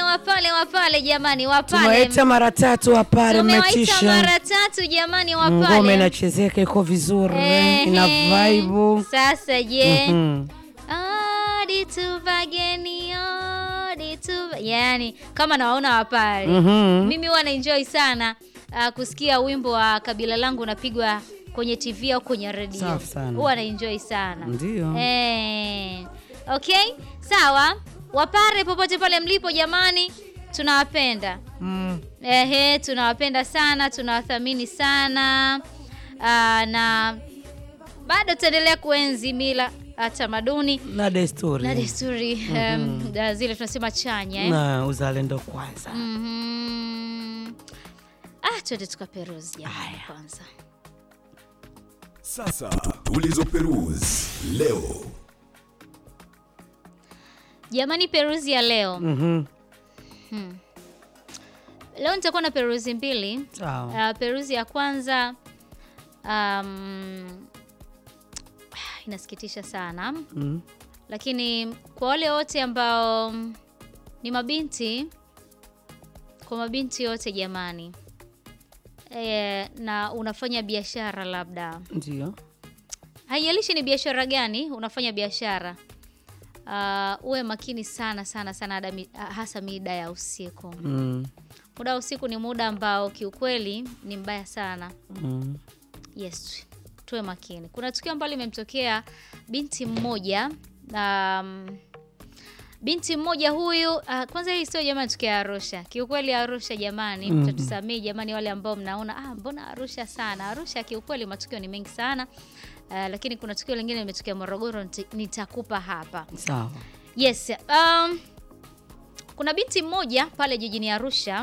wapale wapale jamani wapale tumewaita mara tatu wapare tumewaita mmetisha mara tatu jamani ngoma wapale inachezeka iko vizuri Ehe. ina vibe sasa je Mhm. odi tu bageni odi tu yani kama nawaona wapale Mhm. mimi huwa naenjoy sana uh, kusikia wimbo wa kabila langu unapigwa kwenye tv au kwenye redio Safi sana. huwa naenjoy sana Ndio. eh, okay sawa wapare popote pale mlipo jamani tunawapenda Mm. Ehe, tunawapenda sana, tunawathamini sana Aa, na bado tutaendelea kuenzi mila, ah, tamaduni na desturi na desturi em, da- zile tunasema chanya eh? na uzalendo kwanza Mhm. Ah, twende tukaperuzi jamani kwanza. Sasa tulizoperuzi leo. Jamani, peruzi ya leo Mhm. leo nitakuwa na peruzi mbili. sawa Uh, peruzi ya kwanza um, inasikitisha sana Mm. lakini kwa wale wote ambao ni mabinti, kwa mabinti wote jamani, e, na unafanya biashara labda, ndio haijalishi ni biashara gani unafanya biashara uh, uwe makini sana sana sana hada mi- hasa mida ya usiku. Mm. Muda wa usiku ni muda ambao kiukweli ni mbaya sana. Mm. Yes, tuwe makini. Kuna tukio ambalo limemtokea binti mmoja um, binti mmoja huyu uh, kwanza hii sio jamani, tukio ya Arusha. Kiukweli Arusha jamani, Mhm. mtatusamii jamani, wale ambao mnaona ah, mbona Arusha sana. Arusha kiukweli matukio ni mengi sana uh, lakini kuna tukio lingine limetokea Morogoro, niti- nitakupa hapa. sawa Yes, um, kuna binti mmoja pale jijini Arusha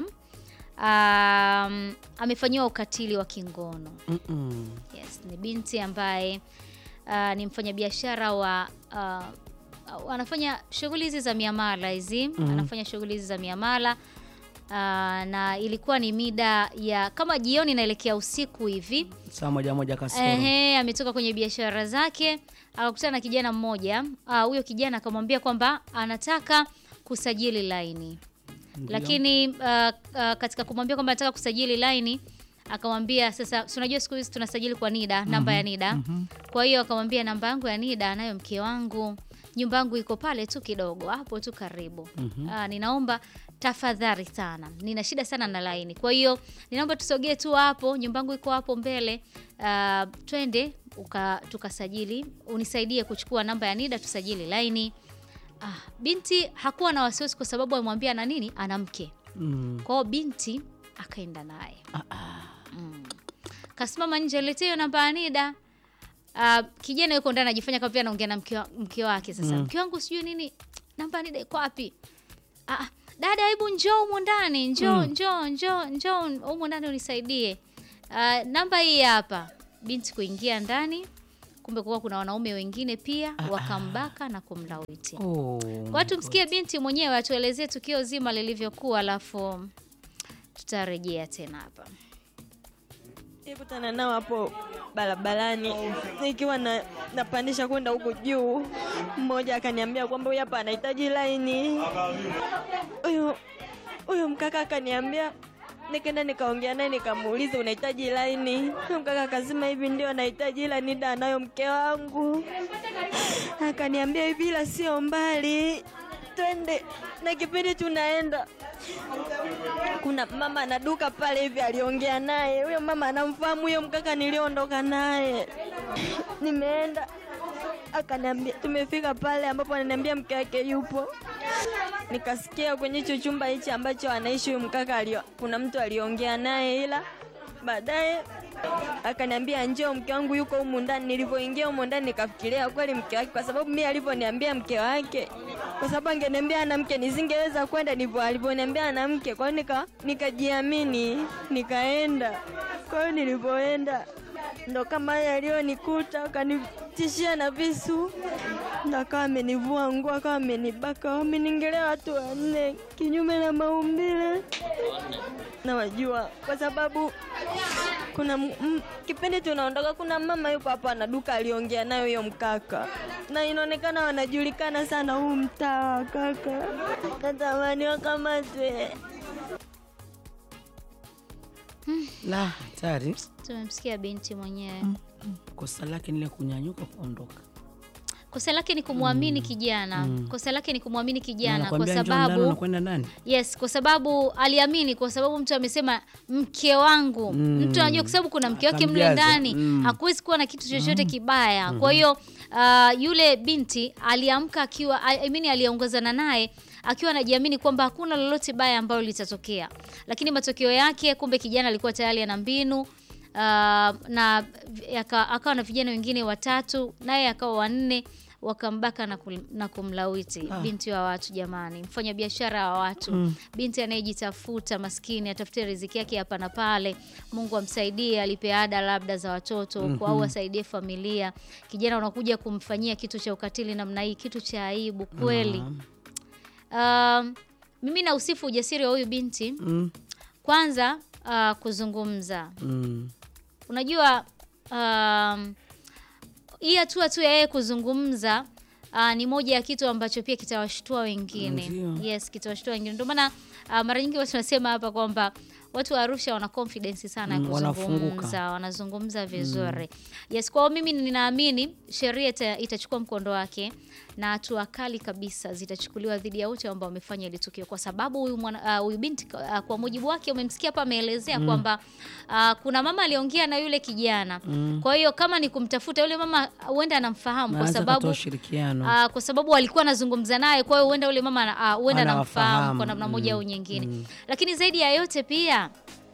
um, amefanyiwa ukatili wa kingono. Mm-mm. Yes, ni binti ambaye uh, ni mfanyabiashara wa uh, uh, anafanya shughuli hizi za miamala hizi Mhm. anafanya shughuli hizi za miamala uh, na ilikuwa ni mida ya kama jioni inaelekea usiku hivi saa moja moja kasoro Ehe, ametoka kwenye biashara zake akakutana na kijana mmoja. Ah, Huyo kijana akamwambia kwamba anataka kusajili laini, Ndio. lakini ah, ah, katika kumwambia kwamba anataka kusajili laini akamwambia sasa, si unajua siku hizi tunasajili kwa NIDA, namba ya NIDA. Mhm. Kwa hiyo akamwambia namba yangu ya NIDA anayo mke wangu, nyumba yangu iko pale tu kidogo hapo tu karibu. Mhm. Ah, ninaomba tafadhali sana, nina shida sana na laini, kwa hiyo ninaomba tusogee tu hapo, nyumba yangu iko hapo mbele. Ah, twende uka, tukasajili, unisaidie kuchukua namba ya NIDA tusajili laini. Ah, binti hakuwa na wasiwasi kwa sababu amemwambia ana nini, ana mke. Mm. Kwa hiyo binti akaenda naye mm. kasimama nje, letee hiyo namba ya NIDA. Uh, kijana yuko ndani anajifanya kama pia anaongea na mke wa- mke wake. Sasa Mm. mke wangu sijui nini, namba ya NIDA iko wapi? Ah, ah, dada, hebu njoo humu ndani, njoo Mm. njoo njoo njoo humu ndani unisaidie. Uh, namba hii hapa. Binti kuingia ndani, kumbe kuwa kuna wanaume wengine pia wakambaka na kumlawiti. Oh, Kwa hiyo tumsikie binti mwenyewe atuelezee tukio zima lilivyokuwa, alafu tutarejea tena hapa. Nilikutana nao hapo barabarani nikiwa na, napandisha kwenda huku juu. Mmoja akaniambia kwamba huyu hapa anahitaji laini. Huyo huyo mkaka akaniambia, nikaenda nikaongea naye nikamuuliza unahitaji laini. Huyo mkaka akasema hivi, ndio anahitaji, ila NIDA anayo mke wangu. Akaniambia hivi, ila sio mbali, twende. Na kipindi tunaenda kuna mama ana duka pale hivi, aliongea naye huyo mama anamfahamu huyo mkaka niliondoka naye. Nimeenda akaniambia, tumefika pale ambapo ananiambia mke wake yupo. Nikasikia kwenye hicho chumba hichi ambacho anaishi huyo mkaka alio, kuna mtu aliongea naye, ila baadaye akaniambia njoo, mke wangu yuko humu ndani. Nilivyoingia humu ndani nikafikiria kweli mke wake, kwa sababu mimi alivyoniambia mke wake, kwa sababu angeniambia ana mke nisingeweza kwenda, ndivyo alivyoniambia ana mke. Kwa hiyo nika nikajiamini nikaenda. Kwa hiyo nilivyoenda ndo kama haya yaliyonikuta, wakanitishia na visu, ndo akawa amenivua nguo, akawa amenibaka, wameningelea watu wanne kinyume na maumbile. Nawajua kwa sababu kuna m- m- kipindi tunaondoka, kuna mama yuko hapa na duka aliongea nayo hiyo mkaka, na inaonekana wanajulikana sana huu mtaa wa kaka. Natamani wakamatwe. La, hatari. Tumemsikia binti mwenyewe. Kosa lake ni ile kunyanyuka kuondoka. Kosa lake ni kumwamini kijana. Kosa lake ni kumwamini kijana kwa Anakuambia njoo ndani, sababu unakwenda ndani. Yes, kwa sababu aliamini, kwa sababu mtu amesema mke wangu. Mtu anajua kwa sababu kuna mke wake mle Akamjaza. ndani, Mm. hakuwezi kuwa na kitu chochote kibaya. Kwa hiyo uh, yule binti aliamka akiwa I I mean, aliongozana naye akiwa anajiamini kwamba hakuna lolote baya ambalo litatokea, lakini matokeo yake kumbe kijana alikuwa tayari ana mbinu uh, na aka- akawa na vijana wengine watatu, naye akawa wanne wakambaka na, kul, na kumlawiti Ah. binti wa watu jamani, mfanya biashara wa watu binti anayejitafuta maskini, atafute riziki yake hapa na pale, Mungu amsaidie, alipe ada labda za watoto huko au asaidie familia. Kijana unakuja kumfanyia kitu cha ukatili namna hii, kitu cha aibu kweli. Um, mimi na usifu ujasiri wa huyu binti Mm. kwanza, uh, kuzungumza Mm. Unajua, um, hii hatua tu ya yeye kuzungumza uh, ni moja ya kitu ambacho pia kitawashtua wengine. Ndio. Yes, kitawashtua wengine. Ndio maana uh, mara nyingi watu wanasema hapa kwamba watu wa Arusha wana confidence sana ya Mm, wanafunguka. kuzungumza, wanazungumza vizuri. Yes, kwa hiyo mimi ninaamini sheria ita, itachukua mkondo wake na hatua kali kabisa zitachukuliwa dhidi ya wote ambao wamefanya ile tukio, kwa sababu huyu mwana- uh, huyu binti uh, kwa mujibu wake umemsikia hapa ameelezea kwamba uh, kuna mama aliongea na yule kijana. Kwa hiyo kama ni kumtafuta yule mama, huenda anamfahamu Na kwa anaweza sababu kutoa ushirikiano. Ah, kwa sababu alikuwa anazungumza naye, kwa hiyo huenda yule mama ana- ah, huenda anamfahamu Anawafahamu, kwa namna moja mm, au nyingine. Lakini zaidi ya yote pia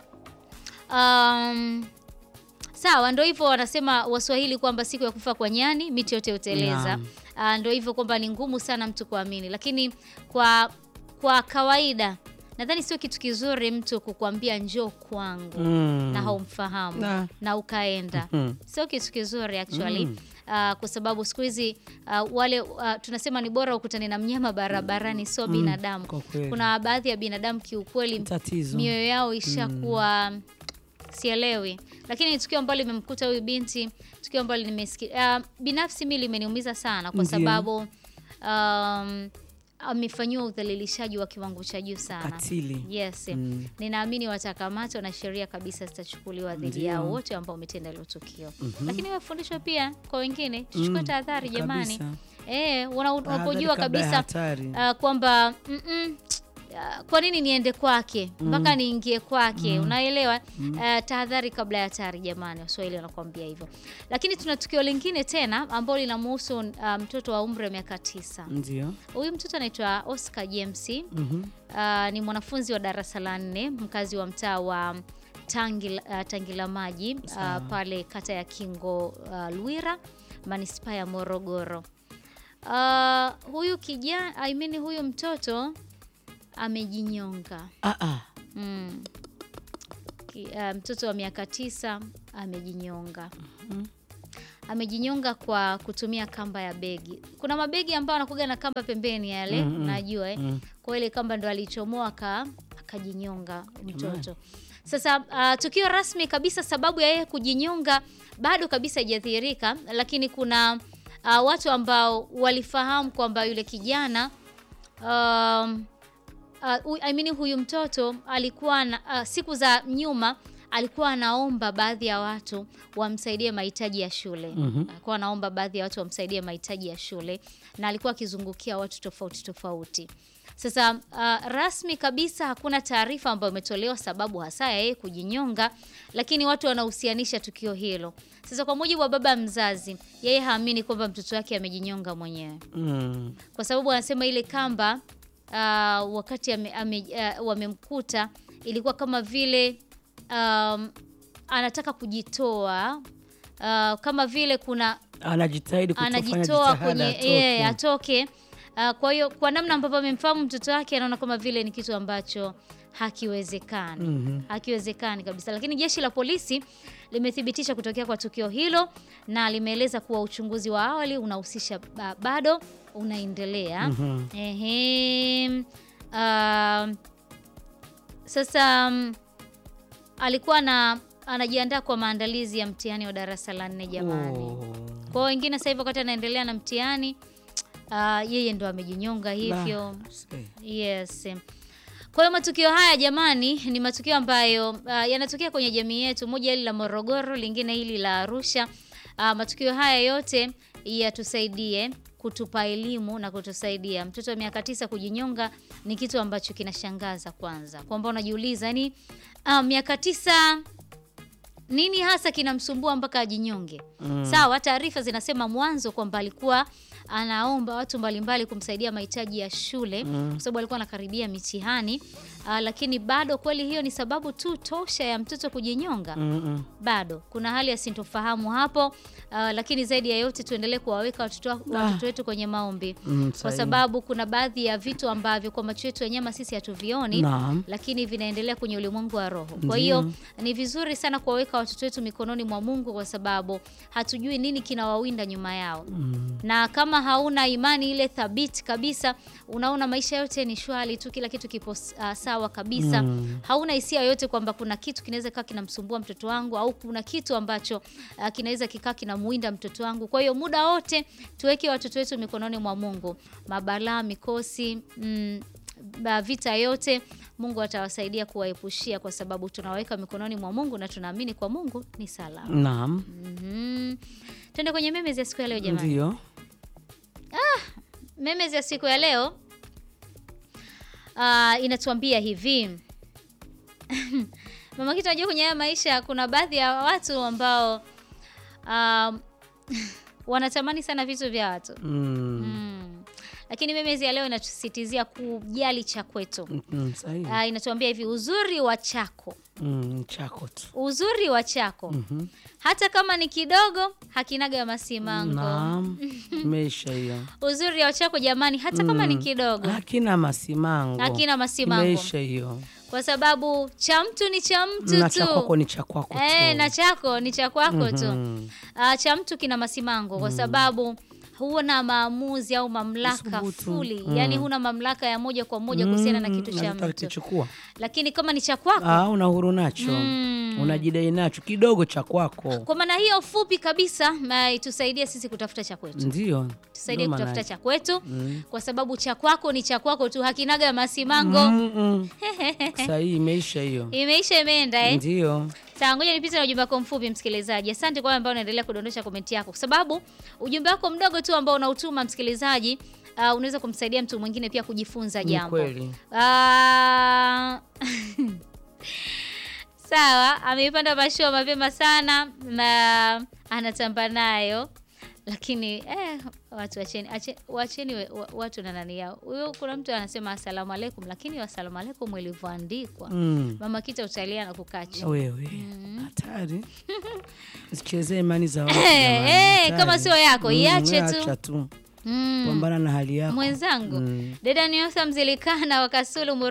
um, sawa, ndo hivyo wanasema Waswahili kwamba siku ya kufa kwa nyani miti yote huteleza. Naam. Ah, ndo hivyo kwamba ni ngumu sana mtu kuamini, lakini kwa kwa kawaida nadhani sio kitu kizuri mtu kukwambia njoo kwangu Mm. na haumfahamu Na. na ukaenda Mhm. sio kitu kizuri actually Ah, kwa sababu siku hizi ah, wale ah, tunasema ni bora ukutane na mnyama barabarani sio binadamu kwa kweli. kuna baadhi ya binadamu kiukweli Tatizo. mioyo yao ishakuwa sielewi lakini ni tukio ambalo limemkuta huyu binti tukio ambalo nimesikia uh, binafsi mi limeniumiza sana kwa Ndiyo. sababu um, amefanyiwa udhalilishaji wa kiwango cha juu sana Katili. yes Mm. ninaamini watakamatwa na sheria kabisa zitachukuliwa dhidi Ndiyo. yao wote ambao wametenda hilo tukio lakini wafundishwe pia kwa wengine tuchukue Mm, tahadhari jamani kabisa. Eh, wana- Tahadhari unapojua kabla ya kabisa hatari. ah, kwamba mm-mm, ah, kwa nini niende kwake mpaka niingie kwake unaelewa Ah, tahadhari kabla ya hatari jamani waswahili wanakuambia hivyo lakini tuna tukio lingine tena ambalo linamuhusu ah, mtoto wa umri wa miaka tisa Ndio. huyu mtoto anaitwa oscar james Mhm. Ah, ni mwanafunzi wa darasa la nne mkazi wa mtaa wa Tangi, uh, Tangila Maji ah, pale kata ya Kingo ah, Lwira manispaa ya Morogoro. Ah, huyu kijana I mean, huyu mtoto amejinyonga Ah, ah. mm. Ki, ah, mtoto wa miaka tisa amejinyonga amejinyonga kwa kutumia kamba ya begi. Kuna mabegi ambayo anakuga na kamba pembeni yale, Mm, mm, najua eh. mm. Kwa ile kamba ndo alichomoa aka akajinyonga mtoto. Sasa uh, tukio rasmi kabisa, sababu ya yeye kujinyonga bado kabisa haijadhihirika, lakini kuna uh, watu ambao walifahamu kwamba yule kijana um, uh, I mean, huyu mtoto alikuwa na, uh, siku za nyuma alikuwa anaomba baadhi ya watu wamsaidie mahitaji ya shule. Mhm. Alikuwa anaomba baadhi ya watu wamsaidie mahitaji ya shule na alikuwa akizungukia watu tofauti tofauti. Sasa uh, rasmi kabisa hakuna taarifa ambayo imetolewa sababu hasa ya yeye kujinyonga, lakini watu wanahusianisha tukio hilo. Sasa kwa mujibu wa baba mzazi, yeye haamini kwamba mtoto wake amejinyonga mwenyewe Mm. kwa sababu anasema ile kamba uh, wakati ame, ame, uh, wamemkuta ilikuwa kama vile um, anataka kujitoa uh, kama vile kuna Anajitahidi kutofanya anajitoa jitihada kwenye atoke. yeye atoke Uh, kwa hiyo kwa namna ambavyo amemfahamu mtoto wake anaona kama vile ni kitu ambacho hakiwezekani Mhm. hakiwezekani kabisa, lakini jeshi la polisi limethibitisha kutokea kwa tukio hilo na limeeleza kuwa uchunguzi wa awali unahusisha ba- bado unaendelea. Mhm. Ehe, ah, sasa mm, alikuwa na anajiandaa kwa maandalizi ya mtihani wa darasa la nne jamani. Oh. Kwa hiyo wengine sasa hivi wakati anaendelea na mtihani ah, yeye ndo amejinyonga hivyo. La, see. Yes. Kwa hiyo matukio haya jamani, ni matukio ambayo uh, yanatokea kwenye jamii yetu, moja hili la Morogoro, lingine hili la Arusha. Uh, matukio haya yote yatusaidie kutupa elimu na kutusaidia. Mtoto wa miaka tisa kujinyonga ni kitu ambacho kinashangaza kwanza, kwamba unajiuliza yani, uh, miaka tisa nini hasa kinamsumbua mpaka ajinyonge? Mm. Sawa, taarifa zinasema mwanzo kwamba alikuwa anaomba watu mbalimbali kumsaidia mahitaji ya shule Mm. kwa sababu alikuwa anakaribia mitihani. Uh, lakini bado kweli hiyo ni sababu tu tosha ya mtoto kujinyonga? Mm-mm. Bado kuna hali ya sintofahamu hapo. Uh, lakini zaidi ya yote tuendelee kuwaweka watoto wa- Ah. watoto wetu kwenye maombi Mm, kwa sahihi. sababu kuna baadhi ya vitu ambavyo kwa macho yetu ya nyama sisi hatuvioni Naam. lakini vinaendelea kwenye ulimwengu wa roho. Kwa Ndiyo. hiyo ni vizuri sana kuwaweka watoto wetu mikononi mwa Mungu kwa sababu hatujui nini kinawawinda nyuma yao. Mm. Na kama hauna imani ile thabiti kabisa, unaona maisha yote ni shwari tu, kila kitu kipo uh, sawa kabisa. Mm. Hauna hisia yoyote kwamba kuna kitu kinaweza kaa kinamsumbua mtoto wangu au kuna kitu ambacho uh, kinaweza kikaa kinamuinda mtoto wangu. Kwa hiyo muda wote tuweke watoto wetu mikononi mwa Mungu. Mabalaa, mikosi, mm, ba- vita yote Mungu atawasaidia kuwaepushia kwa sababu tunaweka mikononi mwa Mungu na tunaamini kwa Mungu ni salama. Naam. Mhm. Twende kwenye memes ya siku ya leo jamani. Ndio. Memes ya siku ya leo ah, inatuambia hivi mama kitu najua kwenye haya maisha kuna baadhi ya watu ambao um, wanatamani sana vitu vya watu Mm. mm. Lakini memes ya leo inatusisitizia kujali cha kwetu. Mm, sahihi. Ah, inatuambia hivi uzuri wa chako Mm, chako tu. uzuri wa chako Mhm. hata kama ni kidogo hakinaga masimango. Naam. Imeisha hiyo. Uzuri wa chako jamani, hata kama ni Mm. kidogo Hakina masimango. hakina masimango, Imeisha hiyo. kwa sababu cha mtu ni cha mtu Na cha kwako tu ni cha kwako tu. eh, na chako ni cha kwako tu. Mhm. Ah, cha mtu kina masimango kwa sababu huna maamuzi au mamlaka Usubutu. fuli, Mm. yani huna mamlaka ya moja kwa moja kuhusiana na Mm, kitu cha nataka mtu, kichukua. lakini kama ni cha kwako Ah, una huru nacho. Mm. Unajidai nacho kidogo cha kwako. kwa maana hiyo fupi kabisa, ma- itusaidie sisi kutafuta cha kwetu. Ndio. tusaidie Ndio maana kutafuta yake. cha kwetu Mm. kwa sababu cha kwako ni cha kwako tu, hakinaga masimango. Mm-mm. Sahihi, imeisha hiyo. Imeisha, imeenda eh? Ndio. Sawa, ngoja nipite na ujumbe wako mfupi msikilizaji. Asante kwa wale ambao unaendelea kudondosha komenti yako, kwa sababu ujumbe wako mdogo tu ambao unautuma msikilizaji, uh, unaweza kumsaidia mtu mwingine pia kujifunza Ni jambo. kweli. Ah, Sawa, ameipanda mashua mapema sana na anatamba nayo, lakini eh, watu wacheni, ache- wacheni we- wa- watu na nani yao. Huyo kuna mtu anasema asalamu alaikum, lakini asalamu alaikum ilivyoandikwa Mm. mama kita utalia na kukaa chini. Wewe hatari, sichezee imani za watu Eh, jamani, eh, hatari. kama sio yako, Mm, iache we tu. acha tu, Mm. pambana na hali yako Mwenzangu Mm. dada Niosa Mzilikana wa Kasulu